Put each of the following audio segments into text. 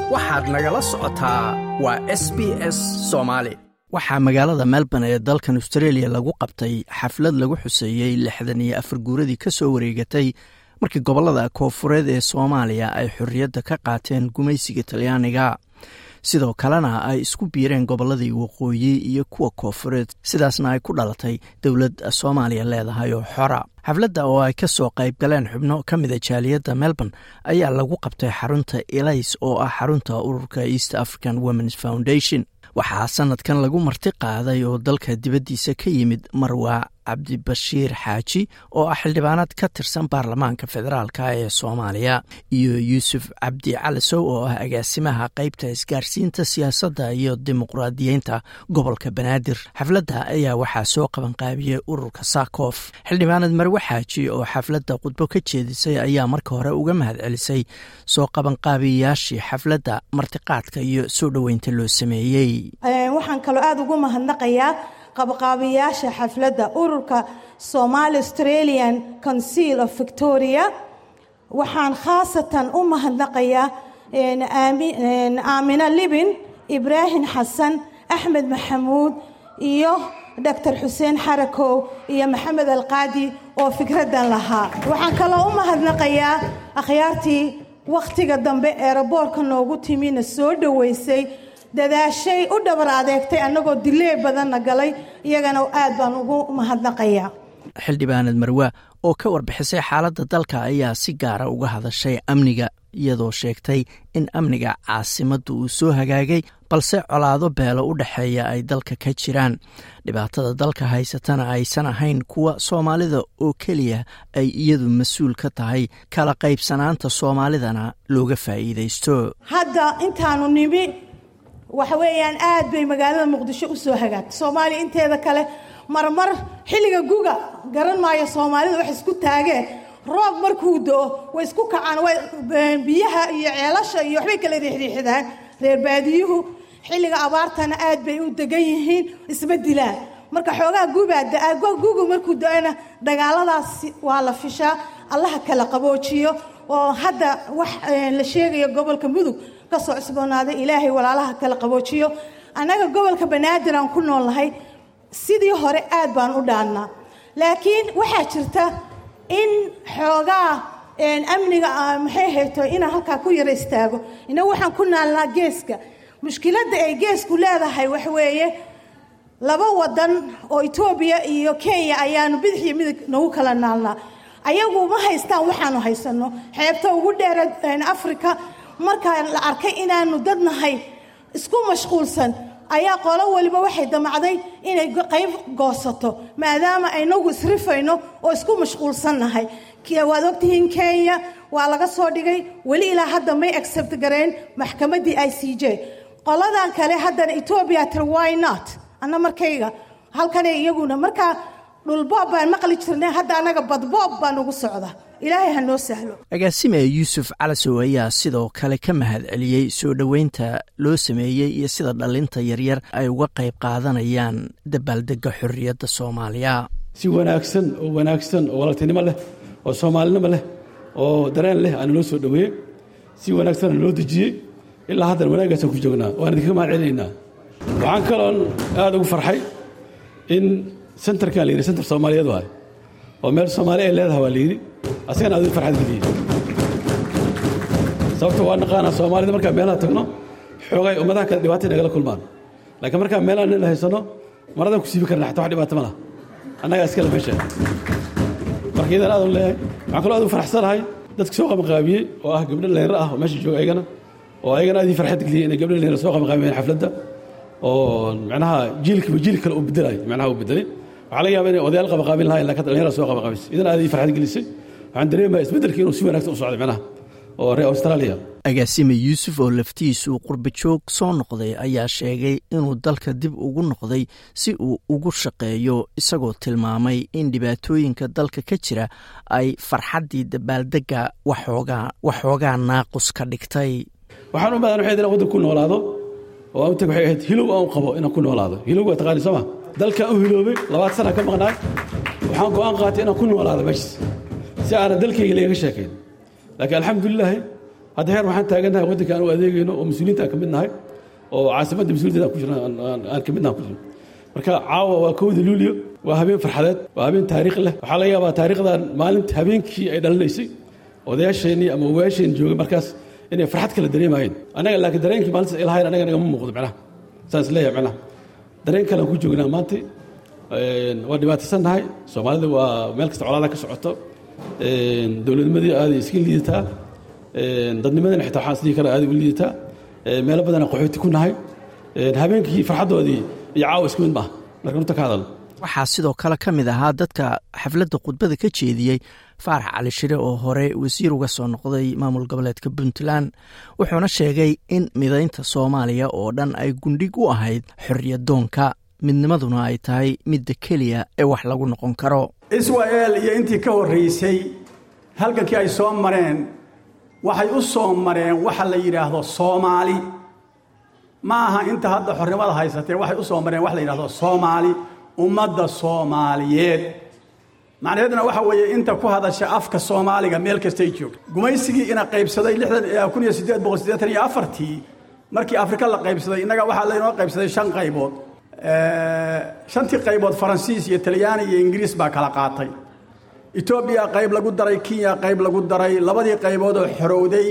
waxaad nagala socotaa waa s b s soomaali waxaa magaalada melbourne ee dalkan australia lagu qabtay xaflad lagu xuseeyey lixdan iyo afar guuradii ka soo wareegatay markii gobollada koofureed ee soomaaliya ay xorriyadda ka qaateen gumaysiga talyaaniga sidoo kalena ay isku biireen gobolladii waqooyi iyo kuwa koofureed sidaasna ay ku dhalatay dowlad soomaaliya leedahay oo xora xafladda oo ay ka soo qayb galeen xubno ka mida jaaliyadda melbourne ayaa lagu qabtay xarunta elays oo ah xarunta ururka east african womens foundation waxaa sanadkan lagu marti qaaday oo dalka dibaddiisa ka yimid marwa cabdibashiir xaaji oo ah xildhibaanaad ka tirsan baarlamaanka federaalk ee soomaaliya iyo yuusuf cabdi calisow oo ah agaasimaha qeybta isgaarsiinta siyaasadda iyo dimuqraadiyeynta gobolka banaadir xafladda ayaa waxaa soo qabanqaabiyey ururka sakof xildhibaanad marwe xaaji oo xafladda khudbo ka jeedisay ayaa marka hore uga mahad celisay soo qabanqaabiyayaashii xafladda martiqaadka iyo soo dhoweynta loo sameeyey waxaan kaloo aada ugu mahadnaqayaa qabqaabiyaasha xafladda ururka somali australian council of victoria waxaan khaasatan u mahadnaqayaa aamina libin ibraahim xasan axmed maxamuud iyo doctor xuseen xarakow iyo maxamed alqaadi oo fikraddan lahaa waxaan kaloo u mahadnaqayaa akhyaartii wakhtiga dambe eeraboorka noogu timina soo dhoweysay dadaashay u dhabar adeegtay annagoo dilee badanna galay iyagana aad baan ugu mahadnaqayaa xildhibaanad marwa oo ka warbixisay xaaladda dalka ayaa si gaara uga hadashay amniga iyadoo sheegtay in amniga caasimadda uu soo hagaagay balse colaado beelo u dhexeeya ay dalka ka jiraan dhibaatada dalka haysatana aysan ahayn kuwa soomaalida oo keliya ay iyadu mas-uul ka tahay kala qaybsanaanta soomaalidana looga faa'iidaysto hadda intaanu nimi waxa weeyaan aad bay magaalada muqdisho u soo hagaagtay soomaaliya inteeda kale marmar xilliga guga garan maayo soomaalida wax isku taageen roob markuu do-o way isku kacaan biyaha iyo ceelasha iyo waxbay kala riixriixdaan reer baadiyuhu xilliga abaartana aad bay u degan yihiin isma dilaan marka xoogaa gubaa da-a gugu markuu do-ana dagaaladaas waa la fishaa allaha kala qaboojiyo oo hadda wax la sheegayo gobolka mudug kasoo cusboonaaday ilaahay walaalaha kala qaboojiyo annaga gobolka banaadir aan ku noolnahay sidii hore aad baan u dhaannaa laakiin waxaa jirta in xoogaa amniga maxay hayto inaan halkaa ku yaro istaago inagu waxaan ku naalnaa geeska mushkiladda ay geesku leedahay waxweeye laba wadan oo etoobiya iyo kenya ayaanu bidix iyo midig nagu kala naalnaa ayagu ma haystaan waxaanu haysano xeebta ugu dheera africa markaa la arkay inaanu dad nahay isku mashquulsan ayaa qolo waliba waxay damacday inay qayb goosato maadaama aynagu isrifayno oo isku mashquulsan nahay waad ogtihiin kenya waa laga soo dhigay weli ilaa hadda may accept gareen maxkamaddii i c j qoladan kale haddana etoobiya tir why not anna markayga halkana iyaguna markaa dhulboob baan maqli jirnay hadda annaga badboob baa nagu socda ilaahay ha noo sahlo agaasime yuusuf calasow ayaa sidoo kale ka mahad celiyey soo dhoweynta loo sameeyey iyo sida dhallinta yaryar ay uga qayb qaadanayaan dabaaldega xorriyadda soomaaliya si wanaagsan oo wanaagsan oo walaaltinimo leh oo soomaalinimo leh oo dareen leh aana loo soo dhoweeyey si wanaagsan naloo dejiyey ilaa haddana wanaaggaasaan ku joognaa waan idinkaga mahad celinaynaa waxaan kaloon aada ugu farxay in sentarkan la yidhi sentar soomaaliyeed waay oo meel soomaali ay leedahay waa la yidhi asagana aad farxad geliyey sababta waa naqaanaa soomaalida markaan meelaha tagno xoogay ummadaha kale dhibaatay nagala kulmaan laakiin markaan meelaha nin haysano maradan ku siibi karna xataa wax dhibaato ma laha annagaa iskale meesha marka iyadan aadun leeyahay waxaan kaloo aad ugu faraxsanahay dadka soo qabanqaabiyey oo ah gabdho dhalinyaro ah oo meesha jooga ayagana oo ayagana aad ii farxad geliyey inay gabdho dhalinyaro soo qabanqaabiyeen xafladda oo macnaha jiilkiiba jiil kale uu bedelayo macnaha uu bedelay waxaa laga yaaba inay odayaal qabanqaabin lahayn laakiin dhalinyara soo qabanqaabisay idan aad ii farxad gelisay waxaan dareemaya isbeddelkii inuu si wanaagsan u socday macnaha oo reer australia agaasime yuusuf oo laftiisuu qurba joog soo noqday ayaa sheegay inuu dalka dib ugu noqday si uu ugu shaqeeyo isagoo tilmaamay in dhibaatooyinka dalka ka jira ay farxaddii dabaaldegga waxoogaa naaqus ka dhigtay waxaan u badan waxay inaan waddan ku noolaado oo aan tag waxay ahayd hilow aan u qabo inaan ku noolaado hilow waa taqaani soo ma dalkaan u hiloobay labaad sana ka maqnaay waxaan go'aan qaatay inaan ku noolaado meeshas si aanan dalkayga laga sheekayn laakiin alxamdulilaahi hadda heer waxaan taagannahay waddanka aan u adeegayno oo mas-uuliyiinta aan ka mid nahay oo caasimadda mas-uuliyadda aan ku jirna aan ka mid nahay ku jirno marka caawa waa kowda luulyo waa habeen farxadeed waa habeen taariikh leh waxaa laga yaabaa taariikhdan maalinta habeenkii ay dhalinaysay odayaasheenii ama ogayaasheen joogay markaas inay farxad kala dareemayeen annaga laakiin dareenkii maalintaas ay lahayn annaga nagama muuqdo macnaha saas leeyahay macnaha dareen kale aan ku joognaa maanta waa dhibaataysannahay soomaalida waa meel kasta colaada ka socoto dowladnimadii aaday iska liidataa dadnimadana xitaa waxaan isdhihi karaa aaday u liidataa meelo badanaa qaxooti ku nahay habeenkii farxaddoodii iyo caawa isku mid maaha marka runta ka hadalno waxaa sidoo kale ka mid ahaa dadka xafladda khudbada ka jeediyey faarax cali shire oo hore wasiir uga soo noqday maamul goboleedka puntland wuxuuna sheegay in midaynta soomaaliya oo dhan ay gundhig u ahayd xorriyadoonka midnimaduna ay tahay midda keliya ee wax lagu noqon karo isra'el iyo intii ka horraysay halgankii ay soo mareen waxay u soo mareen waxa la yidhaahdo soomaali ma aha inta hadda xornimada haysatee waxay u soo mareen wax la yidhahdo soomaali ummadda soomaaliyeed macnaheedna waxa weeye inta ku hadasha afka soomaaliga meel kastay joogto gumaysigii ina qaybsaday ii markii afrika la qaybsaday innaga waxaa laynoo qaybsaday shan qaybood shantii qaybood faransiis iyo talyaani iyo ingiriis baa kala qaatay etoobiya qayb lagu daray kenya qayb lagu daray labadii qaybood oo xorowday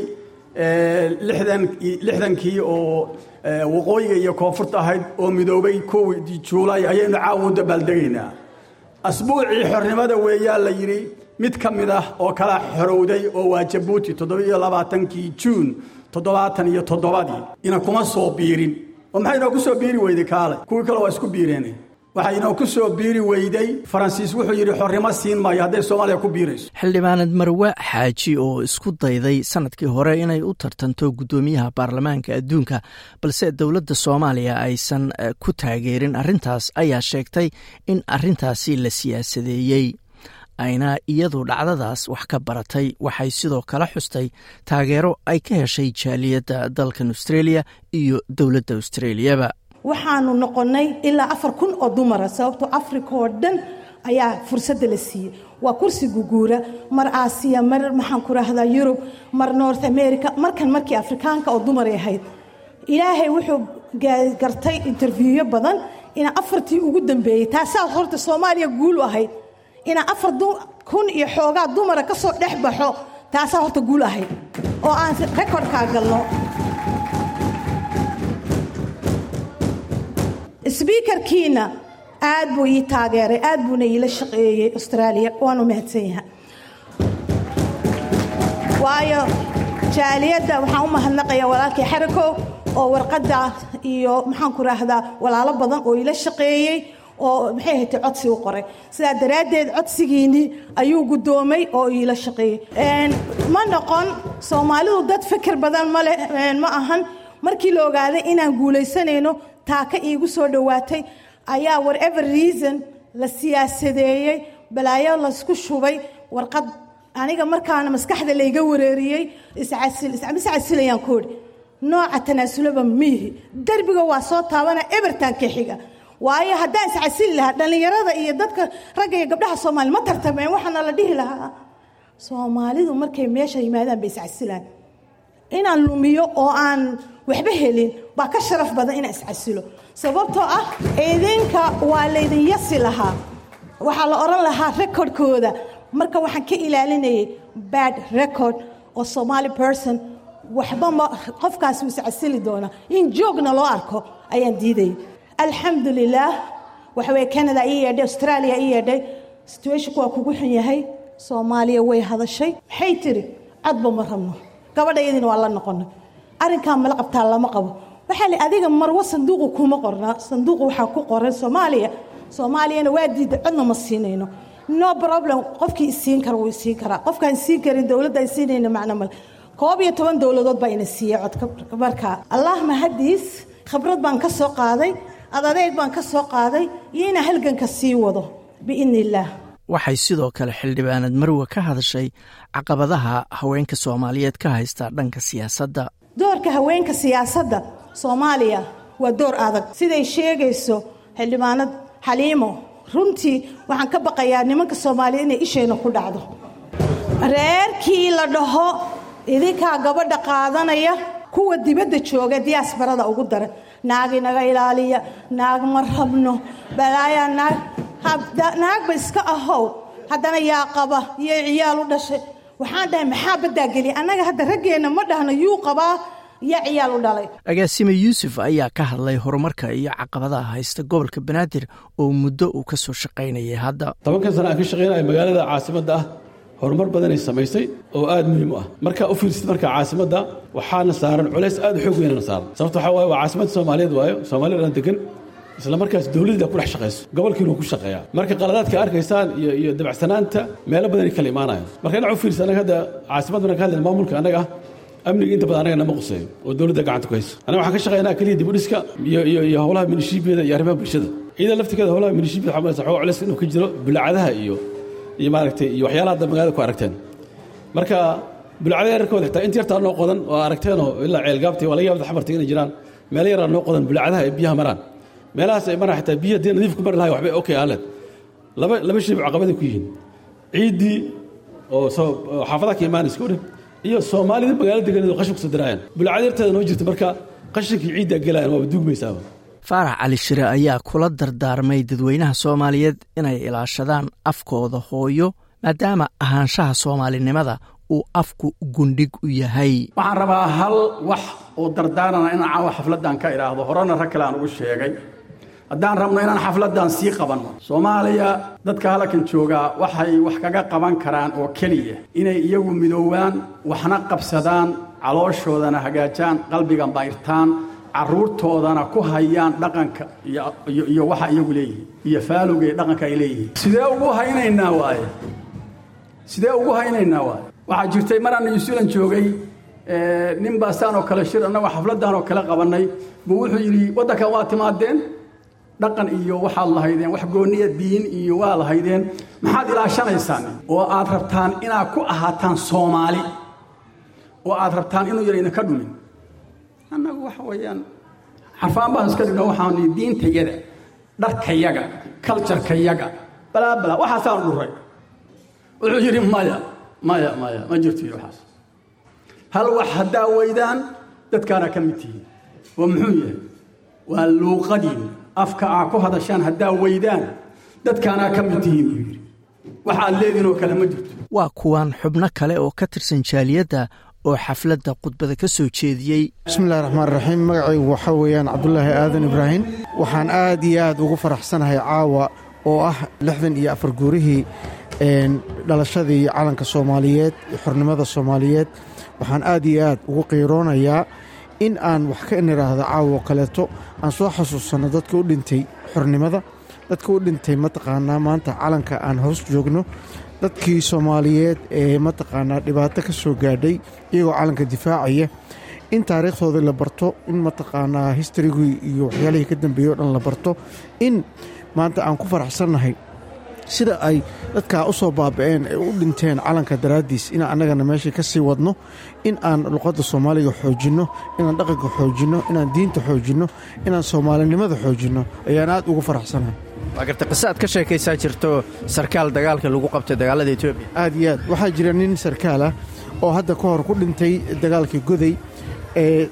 lixdankii oo waqooyiga iyo koonfurta ahayd oo midoobay kowdii juulay ayaynu caawa u dabaaldegaynaa asbuucii xornimada weeyaa la yidhi mid ka mid ah oo kala xorowday oo waa jabuuti toddobiiyo labaatankii juun toddobaatan iyo toddobadii ina kuma soo biirin oo maxay inoo ku soo biiri weyday kaale kuwii kale waa isku biireen waxay inoo ku soo biiri weyday faransiis wuxuu yidhi xornimo siin maayo hadday soomaaliya ku biirayso xildhibaanad marwe xaaji oo isku dayday sanadkii hore inay u tartanto guddoomiyaha baarlamaanka adduunka balse dowladda soomaaliya aysan ku taageerin arrintaas ayaa sheegtay in arrintaasi la siyaasadeeyey ayna iyadu dhacdadaas wax ka baratay waxay sidoo kale xustay taageero ay ka heshay jaaliyadda dalkan australia iyo dowladda australiyaba waxaanu noqonnay ilaa afar kun oo dumara sababtoo africa oo dhan ayaa fursadda la siiyey waa kursi guguura mar aasiya mar maxaan ku rahdaa yurub mar north america markan markii afrikaanka oo dumaray ahayd ilaahay wuxuu gartay interviewyo badan inaa afartii ugu dambeeyey taasaa horta soomaaliya guul u ahayd inaa afar kun iyo xoogaa dumara ka soo dhex baxo taasaa horta guul ahayd oo aan rekordkaa galno sbiikarkiina aad buu ii taageeray aad buuna iila shaqeeyey austraaliya waanu mahadsan yaha waayo jaaliyadda waxaan u mahadnaqayaa walaalkii xarakow oo warqadda iyo maxaan ku raahdaa walaalo badan oo iila shaqeeyey oo maxay haytay codsi u qoray sidaa daraaddeed codsigiinnii ayuu guddoomay oo iila shaqeeyey ma noqon soomaalidu dad fikir badan male ma ahan markii la ogaaday inaan guulaysanayno taaka iigu soo dhowaatay ayaa whatever reason la siyaasadeeyey balaayo laysku shubay warqad aniga markaana maskaxda layga wareeriyey iscasilayaan koodhi nooca tanaasulaba miihi derbiga waa soo taabana ebertan ka xiga waayo haddaan iscasili lahaa dhallinyarada iyo dadka ragga iyo gabdhaha soomaali ma tartameen waxaana la dhihi lahaa soomaalidu markay meesha yimaadaan bay iscasilaan inaan lumiyo oo aan waxba helin baa ka sharaf badan inaan iscasilo sababtoo ah idinka waa laydin yasi lahaa waxaa la odhan lahaa rekordkooda marka waxaan ka ilaalinayay bad record oo somaali person waxba ma qofkaasi uu iscasili doonaa in joogna loo arko ayaan diidayay alxamdu lilaah waxaweye canada ii yeedhay australia ii yeedhay situationku waa kugu xun yahay soomaaliya way hadashay maxay tiri codba ma rabno gabadhayadiina waa la noqonay arrinkaa mala qabtaa lama qabo waxaa li adiga marwo sanduuqu kuma qorna sanduuqu waxaa ku qoran soomaaliya soomaaliyana waa diida codna ma siinayno no problem qofkii isiin kara wuu isiin karaa qofkaan isiin karin dowladda ay siinayna macno male koob iyo toban dowladood baa ina siiyey codka markaa allah mahadiis khibrad baan ka soo qaaday adadeeg baan ka soo qaaday iyo inaa halganka sii wado biidni illaah waxay sidoo kale xildhibaanad marwe ka hadashay caqabadaha haweenka soomaaliyeed ka haysta dhanka siyaasadda doorka haweenka siyaasadda soomaaliya waa door adag siday sheegayso xildhibaanad xaliimo runtii waxaan ka baqayaa nimanka soomaaliyeed inay ishayna ku dhacdo reerkii la dhaho idinkaa gabadha qaadanaya kuwa dibadda jooga diyaasbarada ugu daran naag inaga ilaaliya naag ma rabno balaayaa naag naagba iska ahow haddana yaa qaba iyo ciyaal u dhashay waxaan dhahay maxaa baddaa geliya annaga hadda raggeenna ma dhahno yuu qabaa yaa ciyaal u dhalay agaasime yuusuf ayaa ka hadlay horumarka iyo caqabadaha haysta gobolka banaadir oo muddo uu ka soo shaqaynayay hadda tobankan sana aan ka shaqaynaya magaalada caasimadda ah horumar badanay samaysay oo aad muhiim u ah markaa u fiirsid marka caasimadda waxaana saaran culays aad u xoog weynana saaran sababta waxaa waaye waa caasimadda soomaaliyeed waayo soomaaliya dhan degan isla markaas dowladda ku dhex shaqayso gobolkiina uu ku shaqeeyaa marka qaladaadka arkaysaan iyo iyo dabacsanaanta meelo badanay kala imaanayaan marka dhinac u fiirsa anaga hadda caasimadda marka hadlayna maamulka annaga ah amniga inta badan anaga nama quseeyo oo dowladda gacanta ku hayso anaga waxaan ka shaqaynaa keliya dib u dhiska iyo iyo iyo howlaha minishiibiyada iyo arrimaha bulshada iyada laftigeeda howlaha minishiibiyada waxaa malaysa xogaa culays inuu ka jiro bulacadaha iyo iyo maaragtay iyo waxyaalaha hadda magaalada ku aragteen marka bulacada yararkooda xitaa inta yartaa noo qodan oo aragteenoo ilaa ceelgaabtii waa laga yaabada xamarta inay jiraan meelo yaraa noo qodan bulacadaha ee biyaha maraan meelahaas ay maraan xitaa biyaha dee nadiif ku mari lahay waxbay okay aaled laba laba shay caqabaday ku yihiin ciiddii oo soo xaafadaha ka imaanaysa ku dheh iyo soomaalida magaalo deganeed oo qashin kusoo diraayaan bulacada yarteeda noo jirta marka qashinkii ciiddaa gelayan waaba duugmaysaaba faarax cali shire ayaa kula dardaarmay dadweynaha soomaaliyeed inay ilaashadaan afkooda hooyo maadaama ahaanshaha soomaalinimada uu afku gundhig u yahay waxaan rabaa hal wax oo dardaarana inaan caawa xafladdan ka idhaahdo horena rag kale aan ugu sheegay haddaan rabno inaan xafladdan sii qabanno soomaaliya dadka halkan joogaa waxay wax kaga qaban karaan oo keliya inay iyagu midoowaan waxna qabsadaan calooshoodana hagaajaan qalbiga bayrtaan carruurtoodana ku hayaan dhaqanka iyo waxa iyagu leeyihiin iyo faalowga iyo dhaqanka ay leeyihiin sidee ugu haynaynaa waaye sidee ugu haynaynaa waaye waxaa jirtay maraan new zealand joogay nin baastaan oo kale shir annagoo xafladdan oo kale qabannay buu wuxuu yidhi waddankan waa timaadeen dhaqan iyo waxaad lahaydeen wax gooniya diin iyo waa lahaydeen maxaad ilaashanaysaan oo aad rabtaan inaad ku ahaataan soomaali oo aad rabtaan inuu yar idinka dhumin annagu waxa weeyaan xarfaan baan iska dhigno waxaan diintayaga dharkayaga kaljarkayaga balaa balaa waxaasaan dhuray wuxuu yidhi maya maya maya ma jirto yidhi waxaas hal wax haddaa weydaan dadkaana ka mid tihiin oo muxuu yahay waa luuqadiin afka aa ku hadashaan haddaa weydaan dadkaanaa ka mid tihiin buu yidhi waxaad leediin oo kale ma jirto waa kuwan xubno kale oo ka tirsan jaaliyadda oo xafladda khudbada ka soo jeediyey bismillahi raxmaan raxiim magacaygu waxaa weeyaan cabdulaahi aadan ibraahim waxaan aad iyo aad ugu faraxsanahay caawa oo ah lixdan iyo afar guurihii dhalashadii calanka soomaaliyeed xornimada soomaaliyeed waxaan aad iyo aad ugu qiiroonayaa in aan wax ka nidhaahdo caawo kaleeto aan soo xasuusanno dadka u dhintay xornimada dadka u dhintay mataqaanaa maanta calanka aan hoos joogno dadkii soomaaliyeed ee mataqaanaa dhibaato ka soo gaadhay iyagoo calanka difaacaya in taariikhdoodii la barto in mataqaanaa historigii iyo waxyaalihii ka dambeeyey o dhan la barto in maanta aan ku faraxsannahay sida ay dadkaa u soo baaba'een ay u dhinteen calanka daraaddiis inaan annagana meeshii ka sii wadno in aan luqadda soomaaliga xoojinno inaan dhaqanka xoojinno inaan diinta xoojinno inaan soomaalinimada xoojinno ayaan aad ugu faraxsanahay waa garta qise aad ka sheekaysaa jirto sarkaal dagaalka lagu qabtay dagaalada etoobiya aad iyo aad waxaa jira nin sarkaal ah oo hadda ka hor ku dhintay dagaalkii goday ee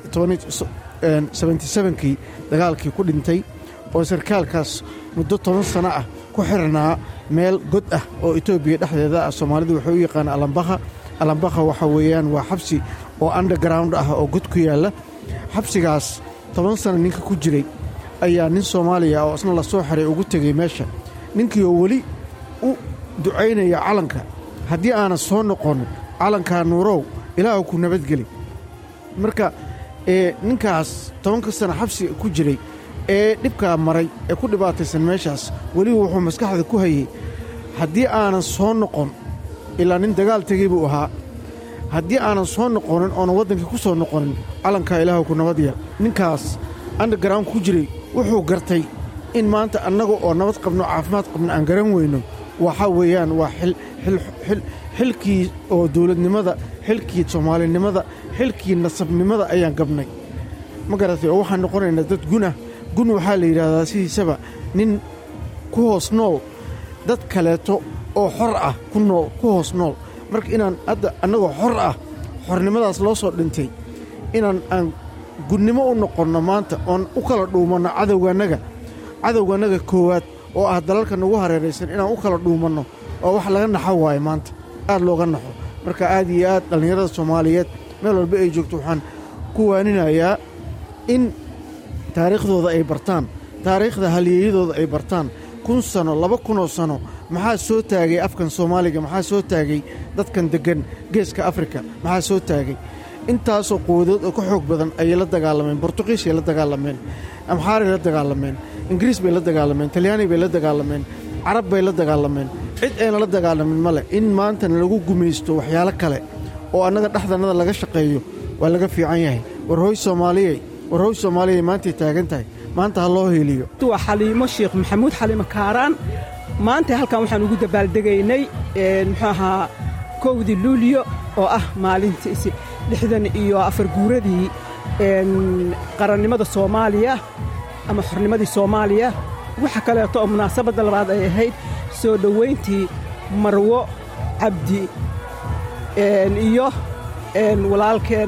kii dagaalkii ku dhintay oo sarkaalkaas muddo toban sano ah ku xirnaa meel god ah oo etoobiya dhexdeeda ah soomaalidu waxay u yaqaan alambakha alambakha waxa weeyaan waa xabsi oo underground ah oo god ku yaalla xabsigaas toban sano ninka ku jiray ayaa nin soomaaliya oo isna la soo xiray ugu tegey meesha ninkii oo weli u ducaynaya calanka haddii aanan soo noqon calankaa nuurow ilaahu ku nabadgeli marka ee ninkaas tobanka sana xabsiga ku jiray ee dhibkaa maray ee ku dhibaataysan meeshaas weliba wuxuu maskaxda ku hayey haddii aanan soo noqon ilaa nin dagaal tegey buu ahaa haddii aanan soo noqonin oonan waddankii ku soo noqonin calankaa ilaahu ku nabad yeel ninkaas underground ku jiray wuxuu gartay in maanta annaga oo nabad qabno caafimaad qabno aan garan weyno waxaa weeyaan waa xilkii oo dawladnimada xilkii soomaalinimada xilkii nasabnimada ayaan gabnay ma garatay oo waxaan noqonaynaa dad gunah gun waxaa la yidhaahdaa sidiisaba nin ku hoos nool dad kaleeto oo xor ah ku nool ku hoos nool marka inaan hadda annagoo xor ah xornimadaas loo soo dhintay inaan aan gudnimo u noqonno maanta oon u kala dhuumanno cadowgaannaga cadowgaannaga koowaad oo ah dalalka nagu hareeraysan inaan u kala dhuumanno oo wax laga naxo waayo maanta aad looga naxo marka aad iyo aad dhallinyarada soomaaliyeed meel walba ay joogto waxaan ku waaninayaa in taariikhdooda ay bartaan taariikhda halyeeyadooda ay bartaan kun sano laba kunoo sano maxaa soo taagay afkan soomaaliga maxaa soo taagay dadkan deggan geeska afrika maxaa soo taagay intaasoo quwadood oo ka xoog badan ayay la dagaalameen bortuqiisay la dagaalameen amxaaray la dagaalameen ingiriis bay la dagaalameen talyaani bay la dagaalameen carab bay la dagaalameen cid ayna la dagaalamin ma leh in maantana lagu gumaysto waxyaalo kale oo annaga dhexdannada laga shaqeeyo waa laga fiican yahay war hooy soomaaliyey war hooy soomaaliyey maantay taagan tahay maanta ha loo heeliyo waa xaliimo sheekh maxamuud xaliimo kaaraan maanta halkan waxaan ugu dabaaldegaynay muxuu ahaa kowdii luuliyo oo ah maalintiisi lixdan iyo afar guuradii qarannimada soomaaliya ama xornimadii soomaaliya waxa kaleeto oo munaasabadda labaad ay ahayd soo dhowayntii marwo cabdi iyo walaalkeen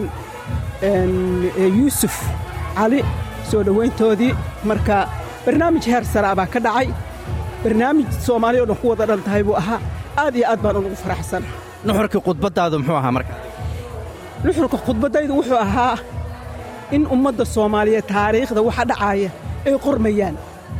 yuusuf cali soo dhowayntoodii marka barnaamij heer saraa baa ka dhacay barnaamij soomaaliya o dhan ku wada dhan tahay buu ahaa aad iyo aad baan ugu faraxsan nuxurkii khudbaddaadu muxuu ahaa marka nuxurka khudbaddaydu wuxuu ahaa in ummadda soomaaliyeed taariikhda waxa dhacaaya ay qormayaan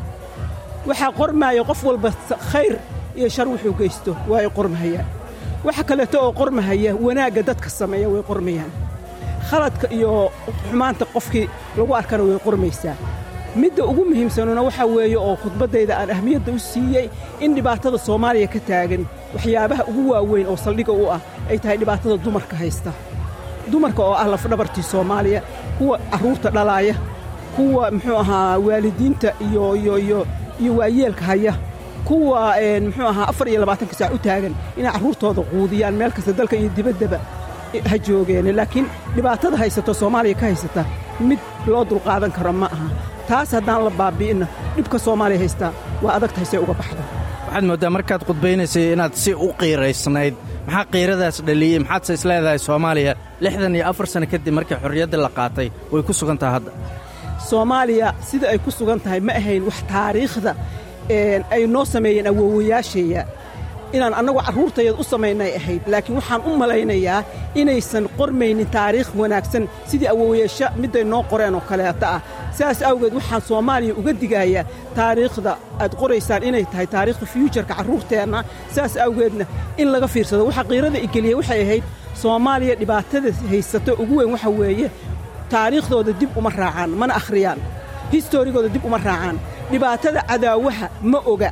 waxaa qormaaya qof walba khayr iyo shar wuxuu geysto waa ay qormahayaan waxa kaleeto oo qormahaya wanaagga dadka sameeya way qormayaan khaladka iyo xumaanta qofkii lagu arkana way qormaysaa midda ugu muhiimsanuna waxaa weeye oo khudbaddayda aan ahmiyadda u siiyey in dhibaatada soomaaliya ka taagan waxyaabaha ugu waaweyn oo saldhigga u ah ay tahay dhibaatada dumarka haysta dumarka oo ah lafdhabartii soomaaliya kuwa carruurta dhalaaya kuwa muxuu ahaa waalidiinta iyo iyo iyo iyo waayeelka haya kuwa muxuu ahaa afar iyo labaatanka saac u taagan inay carruurtooda quudiyaan meel kasta dalka iyo dibaddaba ha joogeen laakiin dhibaatada haysato soomaaliya ka haysata mid loo dulqaadan karo ma aha taas haddaan la baabi'inna dhibka soomaaliya haystaa waa adagtahay say uga baxda waxaad mooddaa markaad khudbaynaysay inaad si u qiiraysnayd maxaa qiiradaas dhaliyey maxaadse isleedahay soomaaliya lixdan iyo afar sanno kadib markii xorriyaddii la qaatay way ku sugan tahay hadda soomaaliya sida ay ku sugan tahay ma ahayn wax taariikhda ay noo sameeyeen awoowayaasheeya inaan annagu carruurtayad u samaynay ahayd laakiin waxaan u malaynayaa inaysan qormaynin taariikh wanaagsan sidii awoowayaasha midday noo qoreen oo kaleeta ah sidaas awgeed waxaan soomaaliya uga digayaa taariikhda aad qoraysaan inay tahay taariikhda fyuujarka carruurteenna sidaas awgeedna in laga fiirsado waxa qiirada igeliya waxay ahayd soomaaliya dhibaatada haysato ugu weyn waxa weeye taariikhdooda dib uma raacaan mana akhriyaan historigooda dib uma raacaan dhibaatada cadaawaha ma oga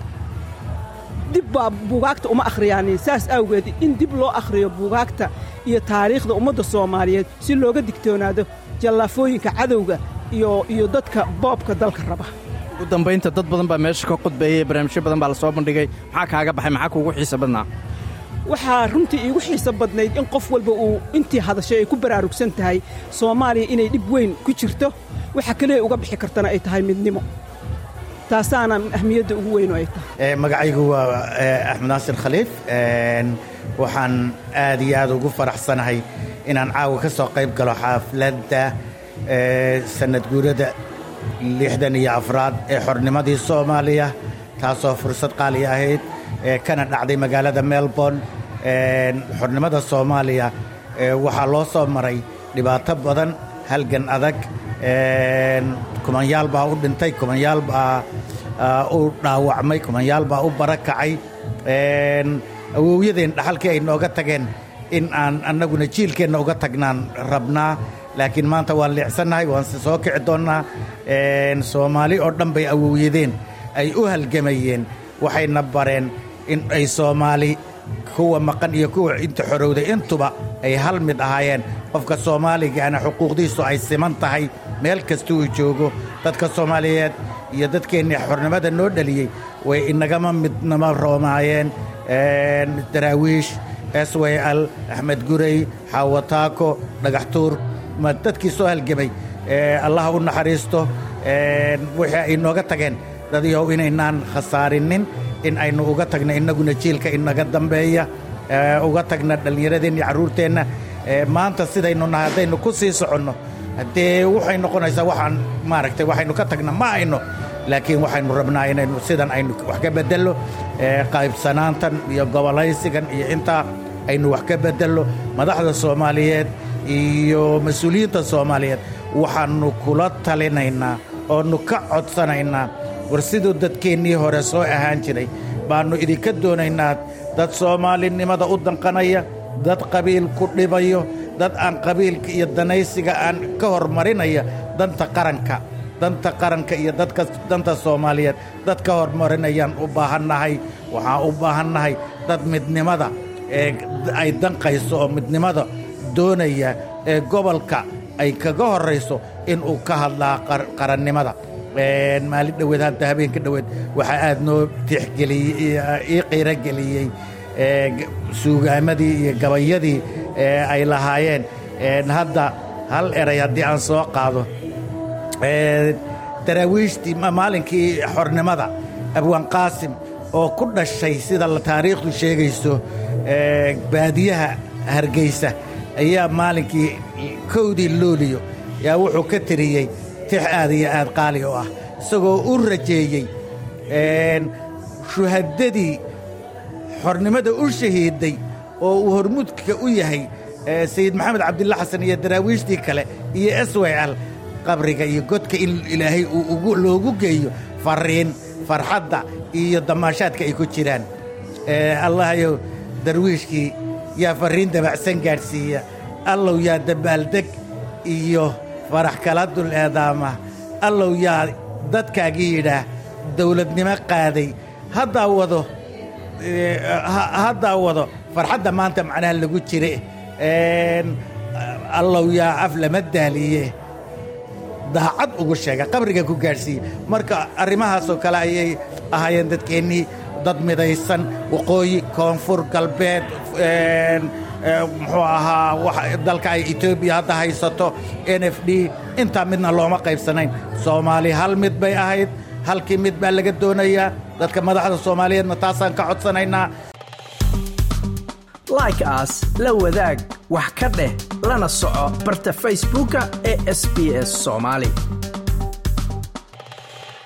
dib baa buugaagta uma akhriyaanin saas awgeed in dib loo akhriyo buugaagta iyo taariikhda ummadda soomaaliyeed si looga digtoonaado jallaafooyinka cadowga iyo iyo dadka boobka dalka raba ugu dambaynta dad badan baa meesha ka khudbeeyey barnaamijyo badan baa la soo bandhigay maxaa kaaga baxay maxaa kuugu xiisa badnaa waxaa runtii iigu xiiso badnayd in qof walba uu intii hadashay ay ku baraarugsan tahay soomaaliya inay dhib weyn ku jirto waxa keliya uga bixi kartana ay tahay midnimo taasaana ahmiyadda ugu weyn oo ay tahay magacaygu waa axmed naasir khaliif waxaan aad iyo aad ugu faraxsanahay inaan caawa ka soo qayb galo xaafladda sanad guurada lixdan iyo afraad ee xornimadii soomaaliya taasoo fursad qaali ahayd kana dhacday magaalada melbourne xornimada soomaaliya waxaa loo soo maray dhibaato badan halgan adag kumanyaal baa u dhintay kumanyaal baa u dhaawacmay kumanyaal baa u barakacay awowyadeen dhaxalkii ay nooga tageen in aan annaguna jiilkeenna uga tagnaan rabnaa laakiin maanta waan leecsannahay waan soo kici doonnaa soomaali oo dhan bay awowyadeen ay u halgamayeen waxayna bareen in ay soomaali kuwa maqan iyo kuwa inta xorowday intuba ay hal mid ahaayeen qofka soomaaligaana xuquuqdiisu ay siman tahay meel kasta uu joogo dadka soomaaliyeed iyo dadkeennii xornimada noo dhaliyey way inagama midnama roomaayeen daraawiish s w l axmed gurey xaawataako dhagaxtuur ma dadkii soo halgemay allah u naxariisto wixii ay nooga tageen dadyahow inaynaan khasaarinin in aynu uga tagna innaguna jiilka inaga dambeeya uga tagna dhallinyaradeenna iyo carruurteenna maanta sidaynu nahay haddaynu ku sii soconno haddee waxay noqonaysaa waxaan maaragtay waxaynu ka tagna ma ayno laakiin waxaynu rabnaa inaynu sidan aynu wax ka beddello qaybsanaantan iyo gobolaysigan iyo intaa aynu wax ka beddello madaxda soomaaliyeed iyo mas-uuliyiinta soomaaliyeed waxaannu kula talinaynaa oonu ka codsanaynaa war siduu dadkeennii hore soo ahaan jiray baannu idinka doonaynaa dad soomaalinimada u danqanaya dad qabiil ku dhibayo dad aan qabiilka iyo danaysiga aan ka hormarinaya danta qaranka danta qaranka iyo dadka danta soomaaliyeed dad ka hormarinayaan u baahannahay waxaan u baahannahay dad midnimada ee ay danqayso oo midnimada doonaya ee gobolka ay kaga horrayso inuu ka hadlaa qarannimada maalin dhoweed hadda habeenka dhoweed waxaa aad noo tixgeliyey ii qiirogeliyey suugaamadii iyo gabayadii ay lahaayeen hadda hal eray haddii aan soo qaado daraawiishtii maalinkii xornimada abwaan qaasim oo ku dhashay sida taariikhdu sheegayso baadiyaha hargaysa ayaa maalinkii kowdii looliyo yaa wuxuu ka tiriyey tix aad iyo aad qaali oo ah isagoo u rajeeyey shuhadadii xornimada u shahiiday oo uu hormuudka u yahay sayid maxamed cabdilla xasan iyo daraawiishtii kale iyo s y l qabriga iyo godka in ilaahay uu loogu geeyo farriin farxadda iyo damaashaadka ay ku jiraan allahayow darwiishkii yaa farriin dabacsan gaadhsiiya allow yaa dabaaldeg iyo farax kala dul eedaama allow yaa dadkaagii yidhaah dawladnimo qaaday haddaa wado haddaa wado farxadda maanta macnaha lagu jire allow yaa af lama daaliye daacad ugu sheega qabriga ku gaadhsiiye marka arrimahaasoo kale ayay ahaayeen dadkeennii dad midaysan waqooyi koonfur galbeed muxuu ahaa dalka ay etoobiya hadda haysato n f d intaa midna looma qaybsanayn soomaali hal mid bay ahayd halkii mid baa laga doonayaa dadka madaxda soomaaliyeedna taasaan ka codsanaynaa like aas la wadaag wax ka dheh lana soco barta facebooka ee sb s soomaali